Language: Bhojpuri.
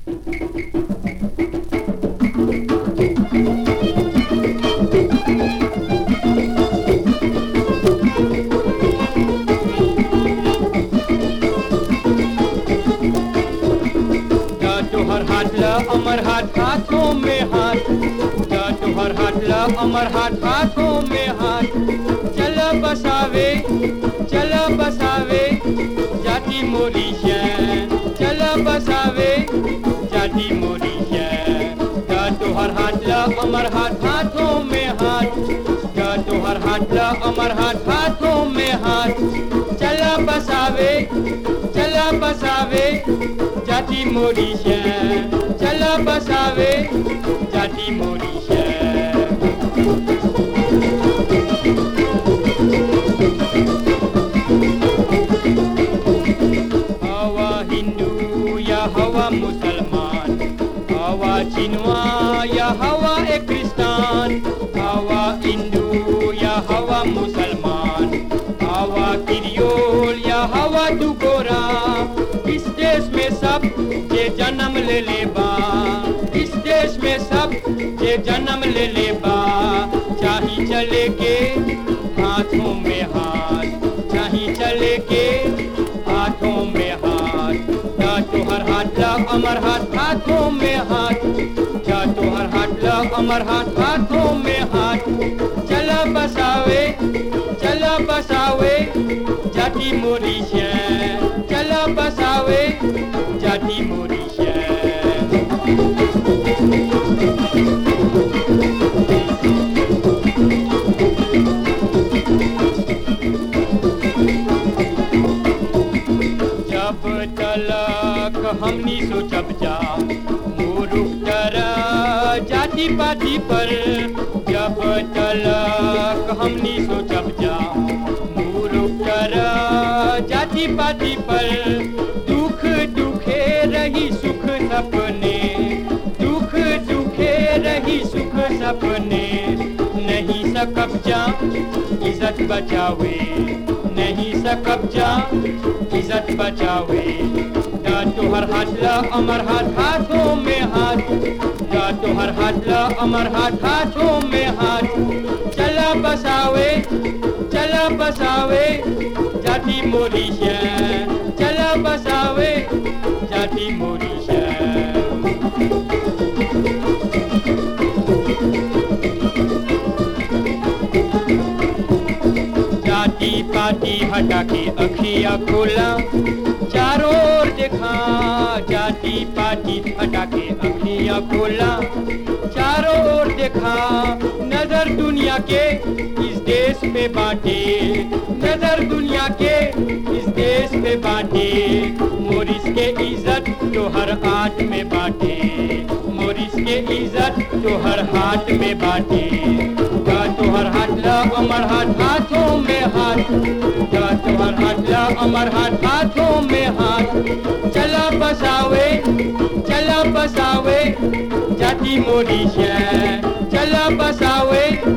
जा तोहर हाथ ल अमर हाथ हाथों में हाथ जा तोहर हाथ ल अमर हाथ हाथों में हाथ चल बसावे चल बसावे जाति मोरी शैन चल बसावे जाति मोरी शैन जा तोहर हाथ ल अमर हाथ हाथों में हाथ जा तोहर हाथ ल अमर हाथ हाथों में हाथ चल बसावे चल बसावे जाति मोरी शैन चल बसावे जाति मोरी शैन हवा हिंदू या हवा मुसलमान हवा चिनवा या हवा ए क्रिस्तान हवा हिंदू या हवा मुसलमान हवा किरियोल या हवा दुगोरा इस देश में सब जे जन्म ले ले बा इस देश में सब जे जन्म ले ले बा चाही चले के हाथों में हाथ चाही चले के हाथों में हाथ जा तोहर हाथ ला अमर हाथ हाथों में हाथ जा तोहर हाथ ला अमर हाथ हाथों में हाथ चल बसावे चल बसावे जाति मोरी शैन चल बसावे जाति मोरी शैन जब तलक हमनी सोचब जा मुरुख तर जाति पाति पर जब तलक हमनी सोचब जा मुरुख तर जाति पाति पर दुख दुखे रही सुख सपने दुख दुखे रही सुख सपने नहीं सकब जा इज्जत बचावे नहीं सकब जा इज्जत बचावे जा तोहर हाथ ला अमर हाथ हाथों में हाथ जा तोहर हाथ ला अमर हाथ हाथों में हाथ चला बसावे चला बसावे जाति मोरी शैन चला बसावे जाति मोरी शैन जाति पाति हटा के अखिया खोला चारों ओर देखा जाति पाति हटा के अखिया खोला चारों ओर देखा नजर दुनिया के इस देश में बांटे नजर दुनिया के इस देश में बांटे मोरिस के इज्जत तो हर हाथ में बांटे मोरिस के इज्जत तो हर हाथ में बांटे जा तोहर हाथ ला अमर हाथ हाथों में हाथ जा तोहर हाथ ला अमर हाथ हाथों में हाथ चला बसावे चला बसावे जाति मोरी शैन चला बसावे